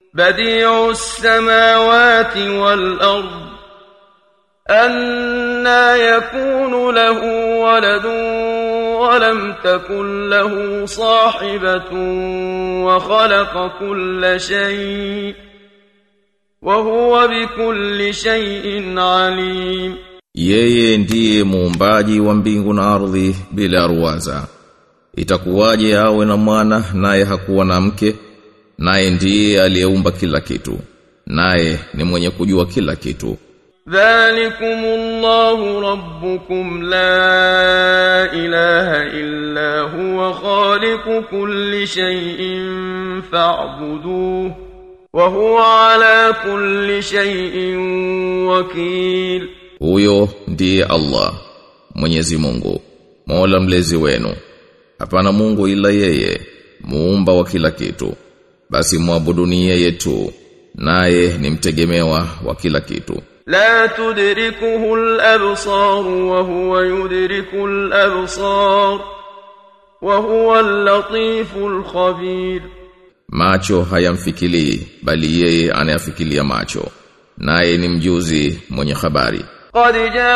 بديع السماوات والأرض أنا يكون له ولد ولم تكن له صاحبة وخلق كل شيء وهو بكل شيء عليم Yeye ndiye muumbaji wa mbingu na ardhi bila ruwaza. Itakuwaje awe na mwana naye hakuwa na mke? Naye ndiye aliyeumba kila kitu. Naye ni mwenye kujua kila kitu. ذلكم الله ربكم لا إله إلا هو خالق كل شيء فاعبدوه وهو على كل شيء وكيل Huyo ndiye Allah, Mwenyezi Mungu, Mola mlezi wenu. Hapana Mungu ila yeye, muumba wa kila kitu. Basi muabuduni yeye tu, naye ni mtegemewa wa kila kitu. لا تدركه الأبصار وهو يدرك الأبصار وهو اللطيف الخبير Macho hayamfikilii, bali yeye anayafikilia macho. Naye ni mjuzi mwenye habari. قد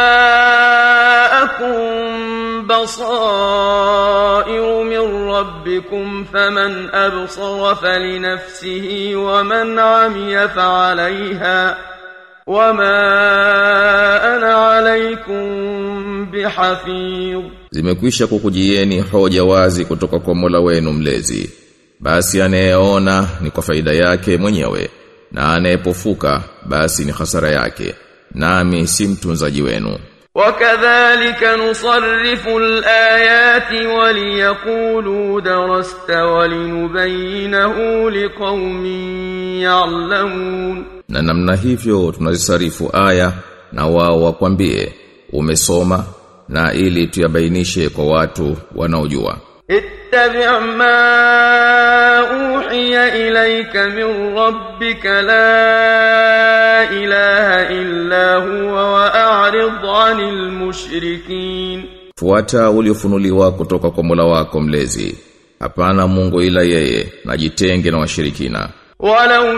جاءكم بصائر من ربكم فمن أبصر فلنفسه ومن عمي فعليها وما أنا عليكم بحفيظ Zimekwisha kukujieni hoja wazi kutoka kwa Mola wenu mlezi. Basi anayeona ni kwa faida yake mwenyewe na anayepofuka basi ni hasara yake. Nami si mtunzaji wenu. وكذلك نصرف الآيات وليقولوا درست ولنبينه لقوم يعلمون Na namna hivyo tunazisarifu aya na wao wakwambie umesoma na ili tuyabainishe kwa watu wanaojua. اتبع ما أوحي إليك من ربك لا إله إلا هو وأعرض عن المشركين Fuata uliofunuliwa kutoka kwa Mola wako mlezi. Hapana Mungu ila yeye, na jitenge na washirikina. ولو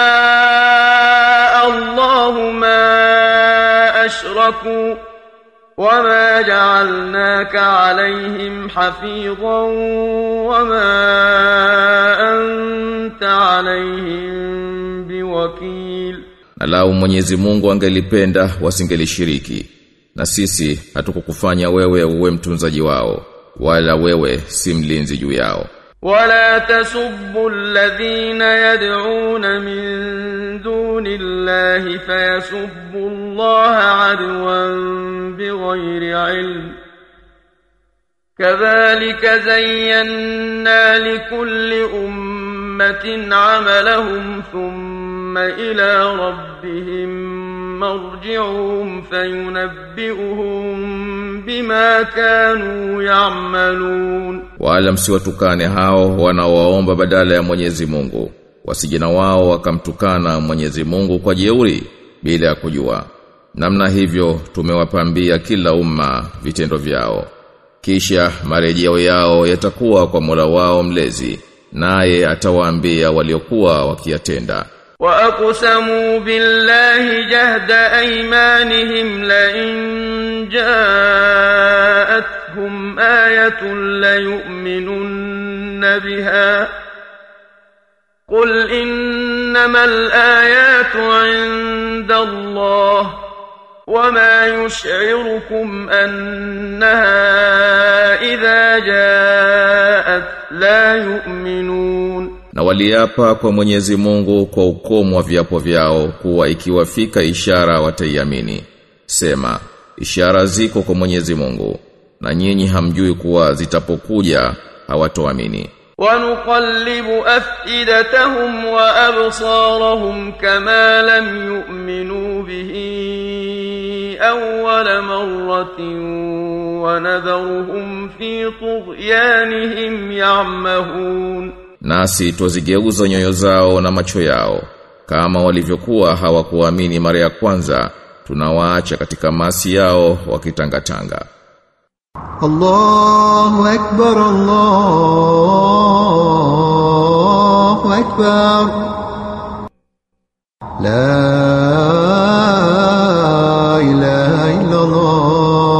شاء الله ما أشركوا وما جعلناك عليهم حفيظا وما أنت عليهم بوكيل Na lau Mwenyezi Mungu angelipenda wasingelishiriki. Na sisi hatukukufanya wewe uwe mtunzaji wao, wala wewe si mlinzi juu yao. ولا تسبوا الذين يدعون من دون الله فيسبوا الله عدوا بغير علم كذلك زينا لكل أمة عملهم ثم إلى ربهم مرجعهم فينبئهم بما كانوا يعملون Wala msiwatukane hao wanaowaomba badala ya Mwenyezi Mungu. Wasijina wao wakamtukana Mwenyezi Mungu kwa jeuri bila ya kujua. Namna hivyo tumewapambia kila umma vitendo vyao. Kisha marejeo yao yatakuwa kwa Mola wao mlezi, naye atawaambia waliokuwa wakiyatenda. وأقسموا بالله جهد أيمانهم لئن جاءتهم آية ليؤمنن بها قل إنما الآيات عند الله وما يشعركم أنها إذا جاءت لا يؤمنون Na waliapa kwa Mwenyezi Mungu kwa ukomo wa viapo vyao kuwa ikiwafika ishara wataiamini. Sema, ishara ziko kwa Mwenyezi Mungu na nyinyi hamjui kuwa zitapokuja hawatoamini. ونقلب أفئدتهم وأبصارهم كما لم يؤمنوا به أول مرة ونذرهم في طغيانهم يعمهون Nasi twazigeuza nyoyo zao na macho yao kama walivyokuwa hawakuamini mara ya kwanza tunawaacha katika masi yao wakitangatanga. الله أكبر الله أكبر لا إله إلا الله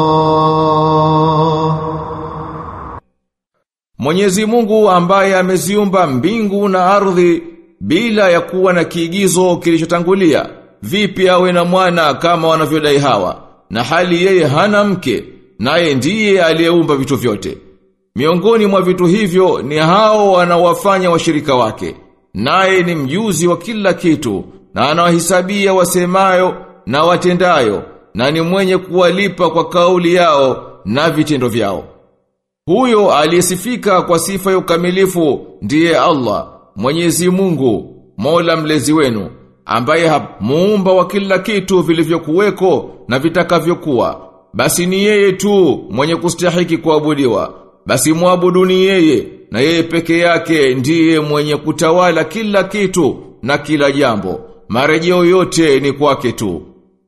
Mwenyezi Mungu ambaye ameziumba mbingu na ardhi bila ya kuwa na kiigizo kilichotangulia vipi awe na mwana kama wanavyodai hawa na hali yeye hana mke naye ndiye aliyeumba vitu vyote miongoni mwa vitu hivyo ni hao wanaowafanya washirika wake naye ni mjuzi wa kila kitu na anawahesabia wasemayo na watendayo na ni mwenye kuwalipa kwa kauli yao na vitendo vyao huyo aliyesifika kwa sifa ya ukamilifu ndiye Allah, Mwenyezi Mungu, Mola mlezi wenu, ambaye ha- muumba wa kila kitu vilivyokuweko na vitakavyokuwa. Basi ni yeye tu mwenye kustahiki kuabudiwa. Basi muabuduni yeye na yeye peke yake ndiye mwenye kutawala kila kitu na kila jambo. Marejeo yote ni kwake tu.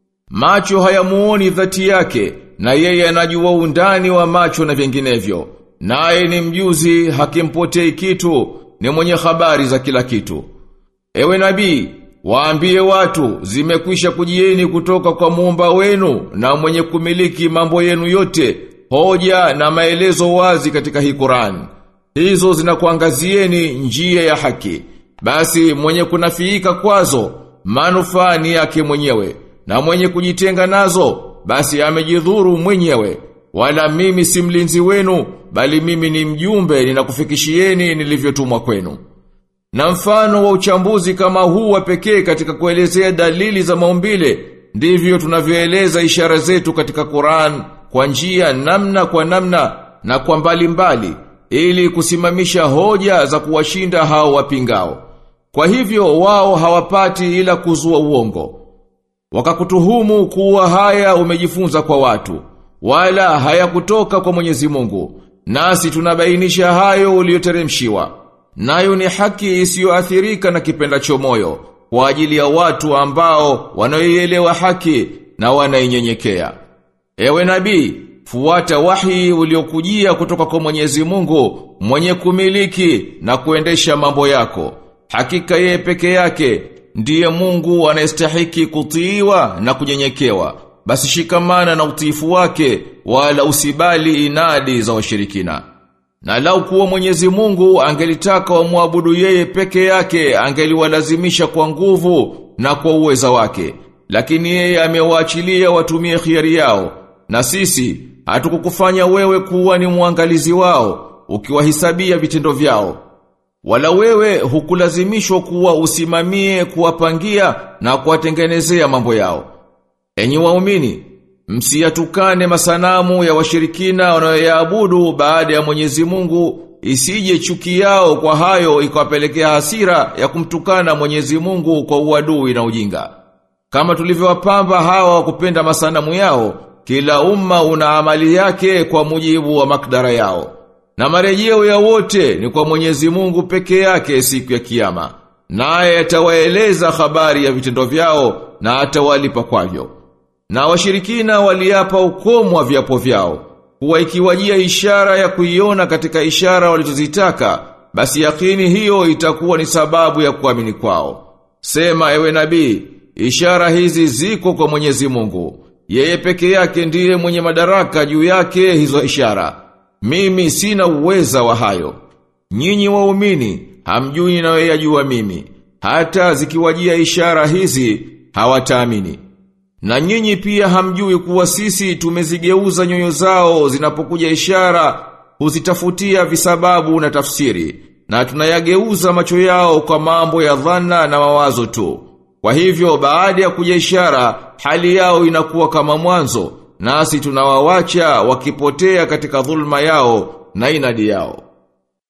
Macho hayamuoni dhati yake na yeye anajua undani wa macho na vinginevyo. Naye ni mjuzi hakimpotei kitu, ni mwenye habari za kila kitu. Ewe nabii, waambie watu zimekwisha kujieni kutoka kwa muumba wenu na mwenye kumiliki mambo yenu yote, hoja na maelezo wazi katika hii Qur'an. Hizo zinakuangazieni njia ya haki. Basi mwenye kunafiika kwazo, manufaa ni yake mwenyewe na mwenye kujitenga nazo basi amejidhuru mwenyewe wala mimi si mlinzi wenu bali mimi ni mjumbe ninakufikishieni nilivyotumwa kwenu na mfano wa uchambuzi kama huu wa pekee katika kuelezea dalili za maumbile ndivyo tunavyoeleza ishara zetu katika Qur'an kwa njia namna kwa namna na kwa mbali mbali ili kusimamisha hoja za kuwashinda hao wapingao kwa hivyo wao hawapati ila kuzua uongo Wakakutuhumu kuwa haya umejifunza kwa watu, wala hayakutoka kwa Mwenyezi Mungu. Nasi tunabainisha hayo uliyoteremshiwa. Nayo ni haki isiyoathirika na kipendacho moyo kwa ajili ya watu ambao wanaoielewa haki na wanainyenyekea. Ewe nabii, fuata wahi uliokujia kutoka kwa Mwenyezi Mungu, mwenye kumiliki na kuendesha mambo yako. Hakika yeye peke yake ndiye Mungu anayestahiki kutiiwa na kunyenyekewa. Basi shikamana na utiifu wake wala usibali inadi za washirikina. Na lau kuwa Mwenyezi Mungu angelitaka wamwabudu yeye peke yake angeliwalazimisha kwa nguvu na kwa uweza wake. Lakini yeye amewaachilia watumie khiari yao. Na sisi hatukukufanya wewe kuwa ni mwangalizi wao ukiwahisabia vitendo vyao. Wala wewe hukulazimishwa kuwa usimamie kuwapangia na kuwatengenezea mambo yao. Enyi waumini, msiyatukane masanamu ya washirikina wanayoyaabudu baada ya Mwenyezi Mungu isije chuki yao kwa hayo ikawapelekea hasira ya kumtukana Mwenyezi Mungu kwa uadui na ujinga. Kama tulivyowapamba hawa wa kupenda masanamu yao, kila umma una amali yake kwa mujibu wa makdara yao. Na marejeo ya wote ni kwa Mwenyezi Mungu peke yake siku ya kiyama. Naye atawaeleza habari ya vitendo vyao na atawalipa kwavyo. Na washirikina waliapa ukomo wa viapo vyao. Kuwa ikiwajia ishara ya kuiona katika ishara walizozitaka, basi yakini hiyo itakuwa ni sababu ya kuamini kwao. Sema ewe nabii, ishara hizi ziko kwa Mwenyezi Mungu. Yeye peke yake ndiye mwenye madaraka juu yake hizo ishara. Mimi sina uweza wa hayo. Nyinyi waumini, hamjui ninayoyajua mimi. Hata zikiwajia ishara hizi, hawataamini. Na nyinyi pia hamjui kuwa sisi tumezigeuza nyoyo zao zinapokuja ishara, huzitafutia visababu na tafsiri, na tunayageuza macho yao kwa mambo ya dhana na mawazo tu. Kwa hivyo baada ya kuja ishara, hali yao inakuwa kama mwanzo, nasi tunawawacha wakipotea katika dhulma yao na inadi yao.